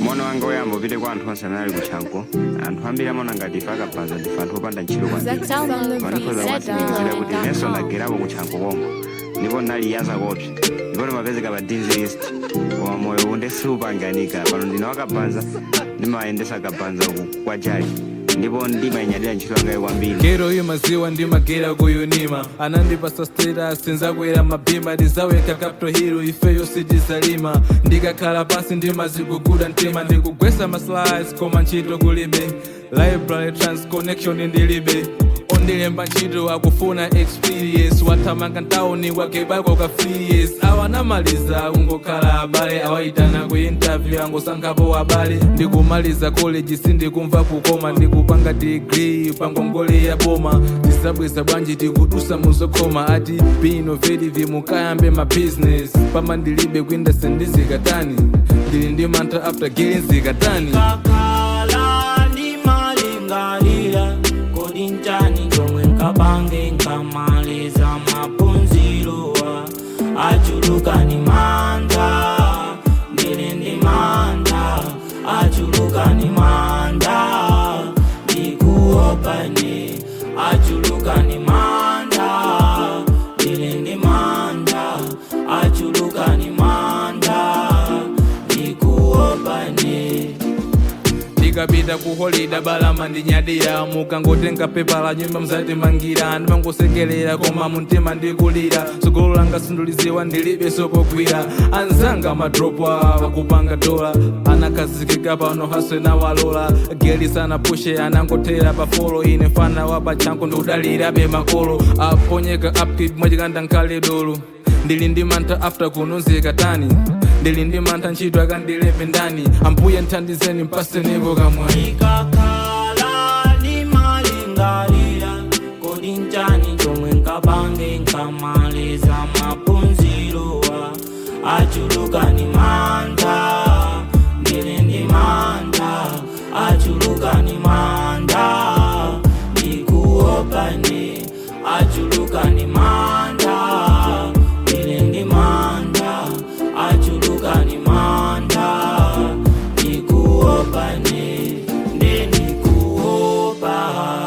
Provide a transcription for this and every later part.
mono wanga oyamba upite kwa anthu onse amene ali kutchanko anthu ambiri amaona ngati ife akapaza ndife anthu opanda ntchito kwambiri Sound on the panakhoza beat. kuwatsimikizira kuti Set nenso on. ndagerapo kutchanko komwe ndipo ndinali yaza kopsa ndipo ndimapezeka pa dean's list koma moyo unde siupanganika pano ndine wakapanza ndimayendesa kapanza uku kwa jaji ndipo ndimayinyadira ntchito yangayo kwambiri kero iyo maziwa ndimagera kuyunima anandipasa status nzakwera mabhima ndizaweka capto hero ifeyo sitizalima ndikakhala pasi ndimaziguguda mtima ndikugwesa maslides koma ntchito kulibe library transconnection ndilibe ondilemba ntchito akufuna experience wathamanga ntawuni kwakebako ka free years awanamaliza kungokhala abale awayitana ku interview angosankhapo abale ndikumaliza college sindikumva kukoma ndikupanga degree pangongole ya boma tisabweza bwanji tikudusa muzokhoma ati be innovative mukayambe ma business pama ndilibe kwinda sendizikatani ndili ndi mantha after getting zikatani kakhala ndimalingalira kodi nchani chomwe nkapange nkamaliza maphunzirowa achulukani manda ndili ndi manda achulukani manda ndikuopani achulukani manda ndili ndi manda achulukani manda ndikuopani ndikapita ku holida balama ndinyadira mukangotenga pepa la nyumba mzatimangira ndimangosekelera koma mumtima ndikulira tsogolo langa sinduliziwa ndilibe sopogwira anzanga madropa wakupanga dola anakazikika pano haswe nawalola geli sana pushe anangothera pa folo ine mfana wa pachanko ndiudalirabe makolo aponyeka upkeep mwachikanda nkhale dolo ndili ndi mantha after kununzika tani ndili ndi mantha ntchito akandilembe ndani ambuye nthandizeni mpasenepo kamwayi ikakhala ndimalingalira kodi nchani chomwe nkapange nkamaliza maphunzirowa achulukani manda ndili ndi manda achulukani manda ndikuopani achulukani manda ndili ndi manda achulukani manda ndikuopani ndendikuopa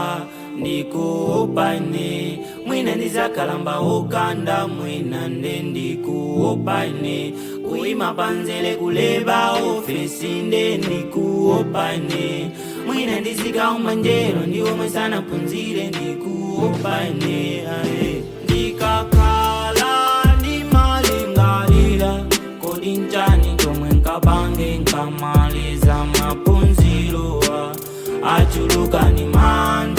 ndikuopani mwina ndizakalamba ukanda mwina ndendikuopani kuima panzele kuleba ofesi ndendikuopani mwina ndizikauma njero ndiomwe sanaphunzire ndikuopani aye ndikakhala ndimalingalira kodi nchani chomwe nkapange nkamaliza maphunzirowa achulukani manda